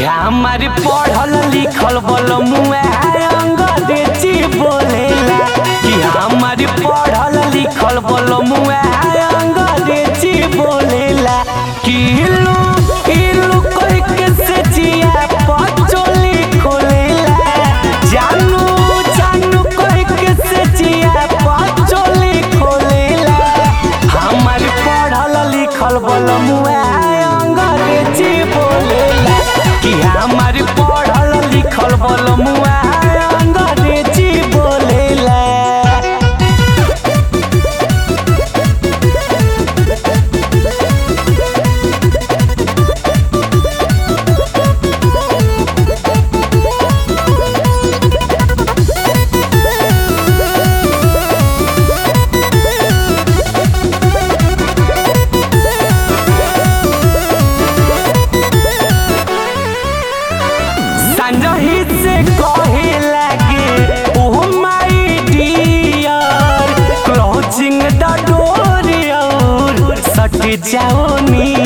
हमार पढ़ल लिखल बल मुआ अंग्रेजी बोलेला कि हमार पढ़ल लिखल बल मुआ अंग्रेजी बोलेला कि इलू इलू कोई के से जिया पचोली खोलेला जानू जानू कोई के से जिया पचोली खोलेला हमार पढ़ल लिखल बल मुआ अंग्रेजी बोलेला कि हमार पढ़ल लिखल बल मुआ अंग्रेजी बोलेला संजही से कहे लगे ओह माय डियर क्लोजिंग द डोर और सट जाओ नी